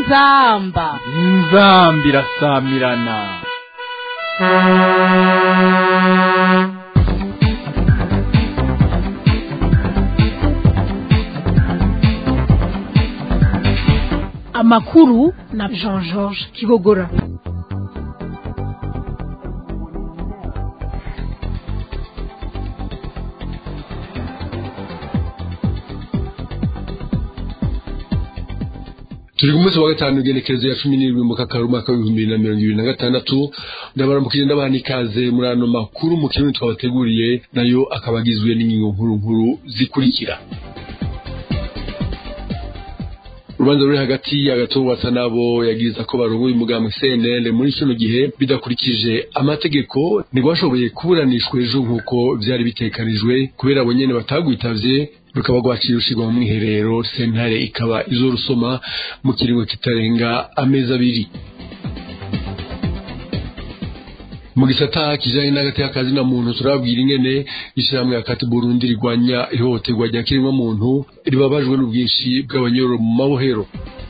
inzamba inzamba irasamirana amakuru na jean georges kibogora turi ku munsi wa gatanu igenekerezo ya cumi n'irindwi mu kakaro umwaka w'ibihumbi bibiri na mirongo ibiri na gatandatu ndabaramukije ndabaha ikaze muri ano makuru mu kirundi twabateguriye nayo akaba agizwe n'ingingo nkuru nkuru zikurikira urubanza ruri hagati y'agatungwasa nabo yagiriza ko barongoye umugambi CNL muri kino gihe bidakurikije amategeko ntirwashoboye kuburanishwa ejo nk'uko byari bitekanijwe kubera abo nyene batagwitavye rukaba rwaciye rushirwa mu mwiherero sentare ikaba izo rusoma mu kiringo kitarenga amezi abiri mu gisata kijanye n'agati y'akazi na muntu turabwira ingene ishyirahamwe akati Burundi rigwanya ihohoterwa rya kiremwa muntu ribabajwe n'ubwinshi bw'abanyoro mu mabohero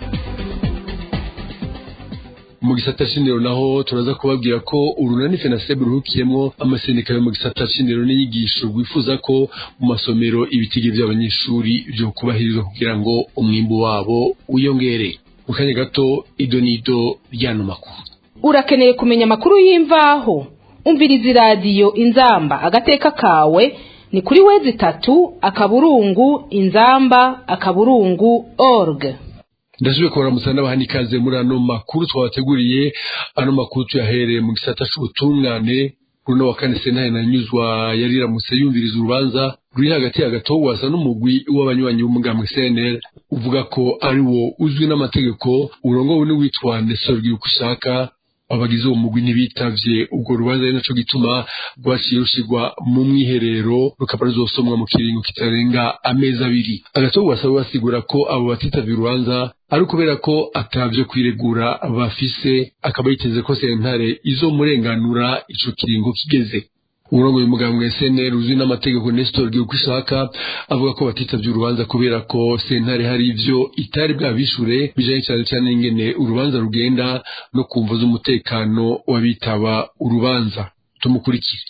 mu gisata c'indero naho turaza kubabwira ko urunani fenasebe ruhukiyemwo amasendika yo mu gisata c'indero n'inyigisho rwifuza ko mu masomero ibitige vy'abanyeshuri vyo kubahirizwa kugira ngo umwimbu wabo wiyongere mu kanya gato idonido ryano makuru urakeneye kumenya amakuru y'imvaho umviriza iradiyo inzamba agateka kawe ni kuri wezi itatu akaburungu inzamba akaburungu org ndasubiye kubaramutsa n'abahani ikaze muri ano makuru twabateguriye ano makuru tuyahereye mu gisata c'ubutungane kuri uno wa kane sentare na nyuzwa yari iramutse yumviriza urubanza ruri hagati y'agatogwasa n'umugwi w'abanywanyi b'umugambi CNL uvuga ko ari wo uzwi n'amategeko urongowe n'uwitwa Nestor Girukishaka abagize uwo mugwi ntibitavye ubwo rubanza ari naco gituma rwaciye rushirwa mu mwiherero rukaba ruzosomwa mu kiringo kitarenga amezi abiri agatogwa asaba basigura ko abo batitavye urubanza ari ukubera ko atavyo kwiregura bafise akaba yiteze ko sentare izomurenganura ico kiringo kigeze umurongo w'umugambwe wa SNL uzwi n'amategeko Nestor Girukishaka avuga ko batitavye urubanza kubera ko sentare hari ivyo itari bwabishure bijanye cyane cyane ingene urubanza rugenda no kumva z'umutekano w'abitaba urubanza tumukurikire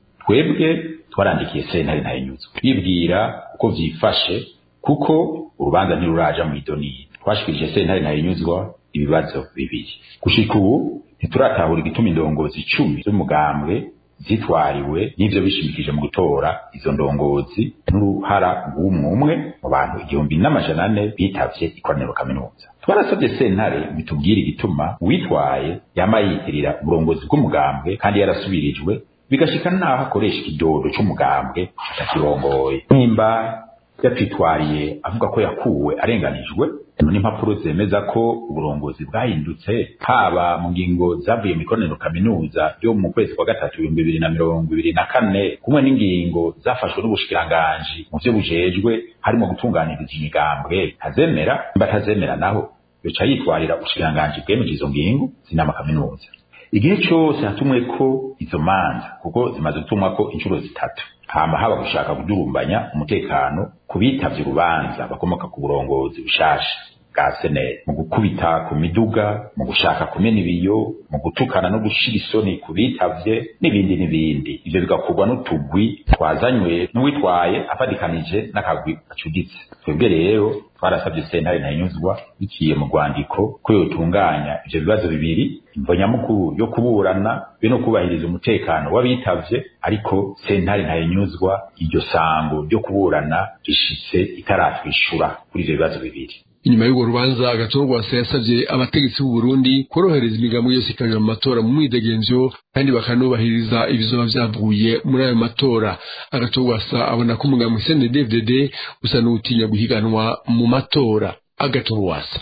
twebwe twarandikiye sentare ntayinyuzwe twibwira uko vyifashe kuko urubanza ntiruraja mu idoniye twashikirije sentare ntayinyuzwa ibibazo bibiri gushika ubu ntituratahura igituma indongozi icumi z'umugambwe zitwariwe n'ivyo bishimikije mu gutora izo ndongozi n'uruhara rw'umwe umwe mu bantu igihumbi n'amajana ane bitavye ikoraniro kaminuza twarasabye sentare bitubwire igituma uwitwaye yama yitirira uburongozi bw'umugambwe kandi yarasubirijwe bigashika naho akoresha ikidodo c'umugambwe atakirongoye nimba yatwitwariye avuga ko yakuwe arenganijwe n'impapuro zemeza ko uburongozi bwahindutse haba mu ngingo zavuye mu ikoraniro kaminuza ryo mu kwezi kwa gatatu ibihumbi bibiri na mirongo ibiri na kane kumwe n'ingingo zafashwe n'ubushikiranganji mu vyo bujejwe harimo gutunganiriza imigambwe ntazemera mba atazemera naho yoca yitwarira ubushikiranganji bwemeje izo ngingo zinama kaminuza igihe cose hatumwe ko izo manza kuko zimaze gutumwa ko inshuro zitatu hama haba gushaka kudurumbanya umutekano ku bitavye urubanza bakomoka ku burongozi bushasha bwa seneri mu gukubita ku miduga mu gushaka kumena ibiyo mu gutukana no gushira isoni ku bitavye n'ibindi n'ibindi ivyo bigakorwa n'utugwi twazanywe n'uwitwaye afadikanije n'akagwi gacuditse twebwe rero twarasabye sentare ntayinyuzwa biciye mu rwandiko ko yotunganya ivyo bibazo bibiri imvo nyamukuru yo kuburana be no kubahiriza umutekano w'abitavye ariko sentare ntayinyuzwa iryo sango ryo kuburana rishitse itaratwishura kuri ivyo bibazo bibiri inyuma y'urwo rubanza agatogwasa yasavye abategetsi b'u Burundi korohereza imigambo yose ikaja mu matora mu mwidegemvyo kandi bakanubahiriza ibizoba vyavuye muri ayo matora agatogwasa abona ko umugambi CNDD-FDD usa n'utinya guhiganwa mu matora agatogwasa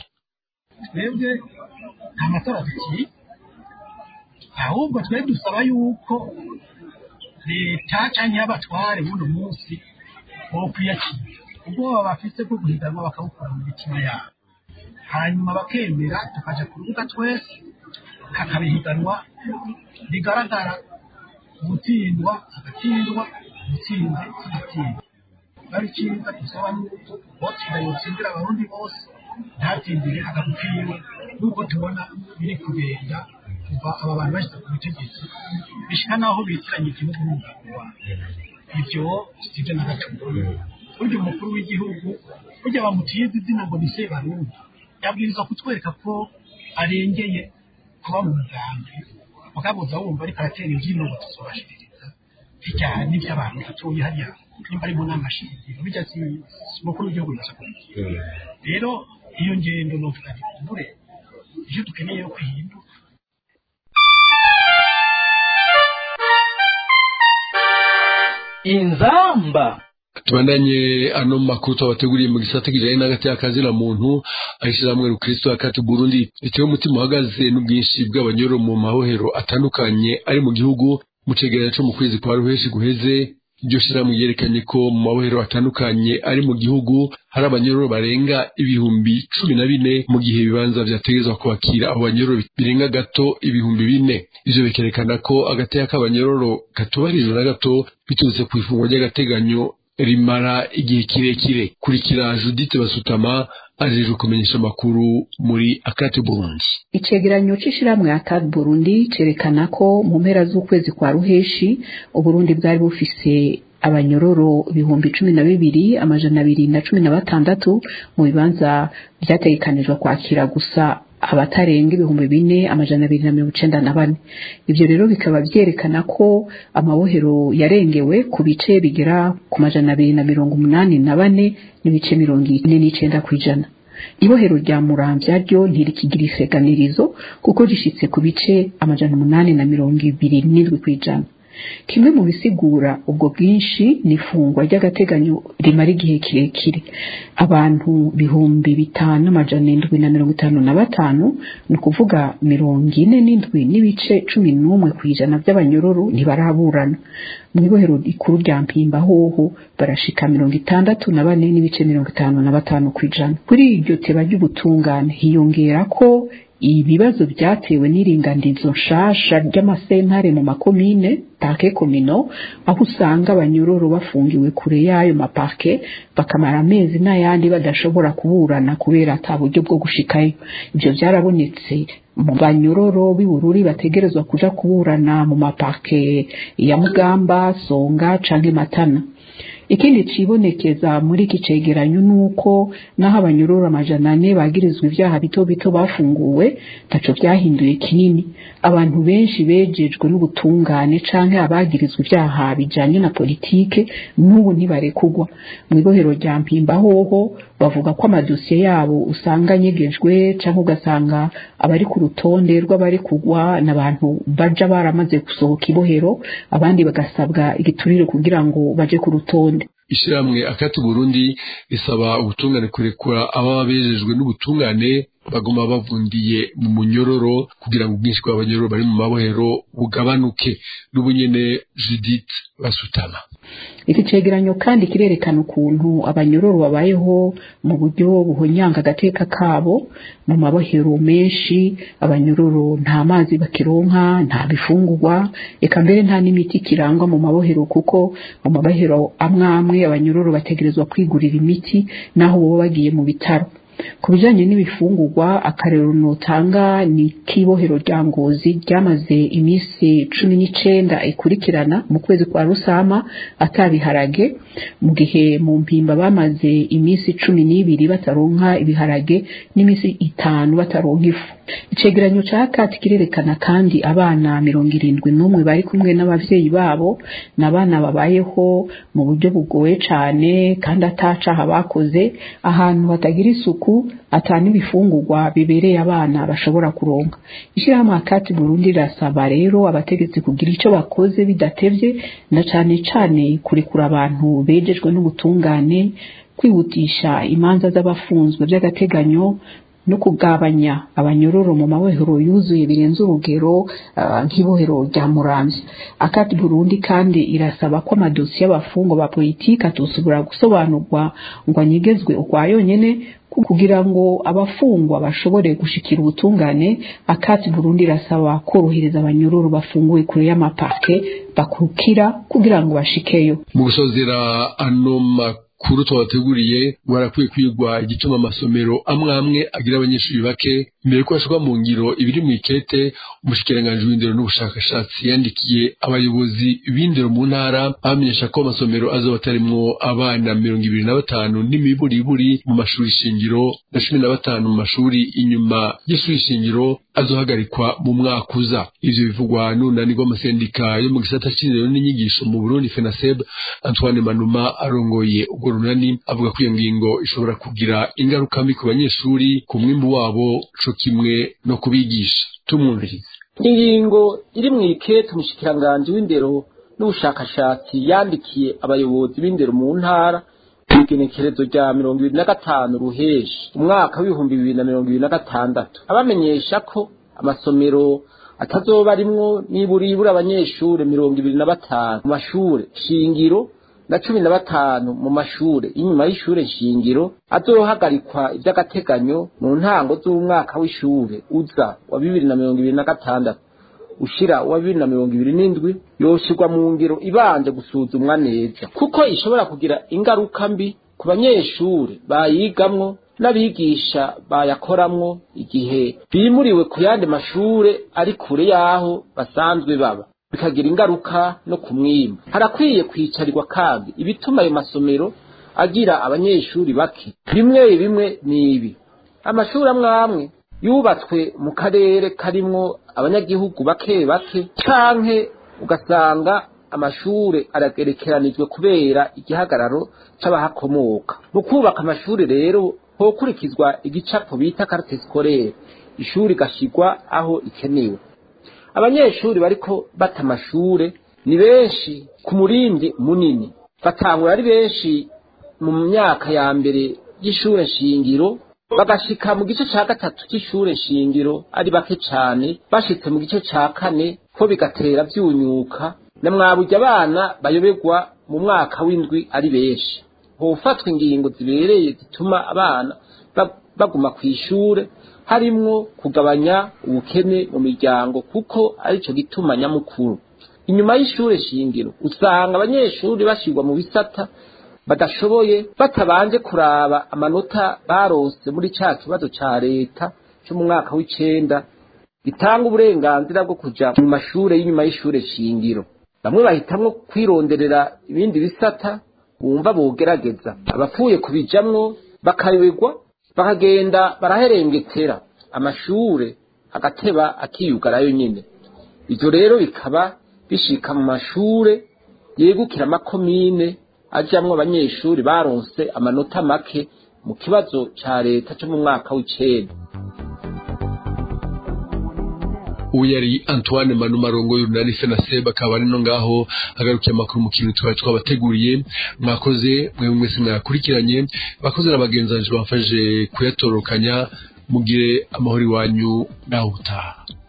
twebwe nta matora tukiri ahubwo twe dusaba yuko leta canke y'abatware buno munsi bokwiyakira ubwoba bafise bwo guhiganwa bakabukura mu mitima yabo hanyuma bakemera tukaja ku rubuga twese hakaba ihiganwa rigaragara gutsindwa agatsindwa gutsinze agatsindwa bari cyiza dusaba yuko botsinda yotsindira abarundi bose ntatsindire agapiwe nk'uko tubona biri kugenda kuva aba bantu bashyize ku butegetsi bishyira n'aho bitiranya igihugu n'umugabo wabo ibyo si byo na gato burya umukuru w'igihugu burya bamutiye izina ngo ni sebarundi yabwirizwa kutwereka ko arengeye kuba mu mugambi mugabuza wumva ariko aratera imbyino ngo tuzobashiririza bijya n'iby'abantu batuye hariya nimba ari mu nama shingiro bijya si si umukuru w'igihugu gusa rero iyo ngendo ni utukagikumure ibyo dukeneye yo kwihinduka inzamba tubandanye ano makuru twabateguriye mu gisata kijanye n'agati y'akazina muntu ayishiramwe rukristo akati burundi bitewe umutima uhagaze n'ubwinshi bw'abanyoro mu mahohero atandukanye ari mu gihugu mu cegeranyo co mu kwezi kwa ruheshi guheze iryo shirahamwe ryerekanye ko mu mabohero atandukanye ari mu gihugu hari abanyororo barenga ibihumbi cumi na bine mu gihe ibibanza vyategerezwa kwakira abo banyororo birenga gato ibihumbi bine ivyo bikerekana ko agateka k'abanyororo katubahirijwe na gato biturutse ku ifungwa ry'agateganyo rimara igihe kirekire kurikira judite basutama ajejwe kumenyesha amakuru muri akate burundi icegeranyo c'ishirahamwe akad burundi cerekana ko mu mpera z'ukwezi kwa ruheshi uburundi bwari bufise abanyororo ibihumbi cumi na bibiri amajana abiri na cumi na batandatu mu bibanza vyategekanijwe kwakira gusa abatarenga ibihumbi bine amajana abiri na mirongo icenda na bane ivyo rero bikaba vyerekana ko amabohero yarengewe ku bice bigera ku majana abiri na mirongo umunani na bane n'ibice mirongo ine n'icenda kw'ijana ibohero rya muramvya ryo ntirikigira iseganirizo kuko rishitse ku bice amajana umunani na mirongo ibiri n'indwi kw'ijana kimwe mu bisigura ubwo bwinshi ni ifungwa ry'agateganyo rimara igihe kirekire abantu bihumbi bitanu amajana indwi na mirongo itanu na batanu ni ukuvuga mirongo ine n'indwi n'ibice cumi n'umwe ku ijana by'abanyororo ntibaraburana mu ibohero rikuru rya mpimba hoho barashika mirongo itandatu na bane n'ibice mirongo itanu na batanu ku ijana kuri iryo teba ry'ubutungane hiyongera ko ibibazo byatewe n'iringanizo nshasha ry'amasentare mu makomine parke komino aho usanga abanyororo bafungiwe kure y'ayo maparke bakamara amezi n'ayandi badashobora kuburana kubera ata buryo bwo gushikayo ibyo byarabonetse mu banyororo b'ibururi bategerezwa kuja kuburana mu maparke ya mugamba songa canke matana ikindi cibonekeza muri iki cegeranyo nuko naho abanyororo amajana ane bagirizwa ivyaha bito bito bafunguwe taco vyahinduye kinini abantu benshi bejejwe n'ubutungane canke abagirizwa ivyaha bijanye na politike n'ubu ntibarekugwa mu ibohero rya mpimba hoho bavuga ko amadosiye yabo usanga anyegejwe canke ugasanga abari ku rutonde rw'abari kugwa n'abantu baja baramaze gusohoka ibohero abandi bagasabwa igiturire kugira ngo baje ku rutonde ishyirahamwe akati burundi risaba ubutungane kurekura ababa bejejwe n'ubutungane baguma bavundiye mu munyororo kugira ngo ubwinshi bw'abanyororo bari mu mabohero bugabanuke n'ubunyene judith basutama iki cegeranyo kandi kirerekana ukuntu abanyororo babayeho mu buryo buhonyanga agateka kabo mu mabohero menshi abanyororo nta mazi bakironka nta bifungurwa eka mbere nta n'imiti kirangwa mu mabohero kuko mu mabohero amwe amwe abanyororo bategerezwa kwigurira imiti naho baba bagiye mu bitaro ku bijanye n'ibifungurwa akarero notanga ni k'ibohero rya ngozi ryamaze iminsi cumi n'icenda ikurikirana mu kwezi kwa rusama atabiharage mu gihe mu mpimba bamaze iminsi cumi n'ibiri bataronka ibiharage n'iminsi itanu bataronka ifu icegeranyo ca kati kirerekana kandi abana mirongo irindwi n'umwe bari kumwe n'abavyeyi babo n'abana babayeho mu buryo bugoye cane kandi atacaha bakoze ahantu hatagira isuku ata n'ibifungurwa bibereye abana bashobora kuronka ishyirahamwe akati burundi rirasaba rero abategetsi kugira ico bakoze bidatevye na cane cane kurekura abantu bejejwe n'ubutungane kwihutisha imanza z'abafunzwe by'agateganyo no kugabanya abanyororo mu mabohero yuzuye birenze urugero uh, nk'ibohero rya muramvya akati burundi kandi irasaba ko amadosiye y'abafungwa ba politiki atosubira gusobanurwa ngo anyegezwe ukwa yonyene kugira ngo abafungwa bashobore gushikira ubutungane akati burundi irasaba korohereza abanyororo bafunguwe kure y'amaparke bakukira kugira ngo bashikeyo mu gusozera ano makuru twabateguriye barakwiye kwigwa igituma amasomero amwe amwe agira abanyeshuri bake mbere ko hashirwa mu ngiro ibiri mu ikete umushikiranganji w'indero n'ubushakashatsi yandikiye abayobozi b'indero mu ntara bamenyesha ko amasomero azoba atarimwo abana mirongo ibiri na batanu n'imiburiburi mu mashuri shingiro na cumi na batanu mu mashuri inyuma y'ishuri shingiro azohagarikwa mu mwaka uza ivyo bivugwa n'unani rw'amasendika yo mu gisata c'indero n'inyigisho mu burundi fenaseb antoine manuma arongoye urwo runani avuga ko iyo ngingo ishobora kugira ingaruka mbi ku banyeshuri ku mwimbu wabo co kimwe no kubigisha tumwumvirize ingingo iri mu ikete umushikiranganji w'indero n'ubushakashatsi yandikiye abayobozi b'indero mu ntara igenekerezo rya mirongo ibiri na gatanu ruheshi umwaka w'ibihumbi bibiri na mirongo ibiri na gatandatu abamenyesha ko amasomero atazoba arimwo niburibura abanyeshure mirongo ibiri na batanu mu mashure shingiro na cumi na batanu mu mashure inyuma y'ishure shingiro azohagarikwa ivy'agateganyo mu ntango z'umwaka w'ishure uza wa bibiri na mirongo ibiri na gatandatu ushira wa bibiri na mirongo ibiri n'indwi yoshirwa mu ngiro ibanje gusuzumwa neza kuko ishobora kugira ingaruka mbi ku banyeshure bayigamwo n'abigisha bayakoramwo igihe bimuriwe ku yandi mashure ari kure y'aho basanzwe baba bikagira ingaruka no ku mwimbu harakwiye kwicarirwa kandi ibituma ayo masomero agira abanyeshuri bake bimwe bimwe ni ibi amashuri amwe amwe yubatswe mu karere karimwo abanyagihugu bake bake canke ugasanga amashure aragerekeranijwe kubera igihagararo c'abahakomoka mu kubaka amashuri rero hokurikizwa igicapo bita carte scolaire ishuri gashigwa aho ikenewe abanyeshuri bariko bata amashure ni benshi ku murindi munini batangura ari benshi mu myaka ya mbere y'ishure shingiro bagashika mu gice ca gatatu c'ishure shingiro ari bake cane bashitse mu gice ca kane ko bigatera vyunyuka na mwaburya abana bayoberwa mu mwaka w'indwi ari benshi hofatwa ingingo zibereye zituma abana baguma kw'ishure harimwo kugabanya ubukene mu miryango kuko arico gituma nyamukuru inyuma y'ishure shingiro usanga abanyeshuri bashirwa mu bisata badashoboye batabanje kuraba amanota barose muri ca kibazo ca leta co mu mwaka w'icenda gitanga uburenganzira bwo kuja mu mashure y'inyuma y'ishure shingiro bamwe bahitamwo kwironderera ibindi bisata bumva bogerageza abapfuye kubijamwo bakayoberwa bakagenda baraherengetera amashure agateba akiyugarayo nyine ivyo rero bikaba bishika mu mashure yegukira amakomine ajamwo abanyeshuri baronse amanota make mu kibazo ca leta co mu mwaka w'icenda ubu yari antoine manuma arongo y'urunani fenaseb akaba ari no ngaho hagarukiye amakuru mu kintu twari twabateguriye mwakoze mwe mwese mwayakurikiranye bakoze na bagenzanje bamfashe kuyatorokanya mugire amahoro iwanyu naho utaha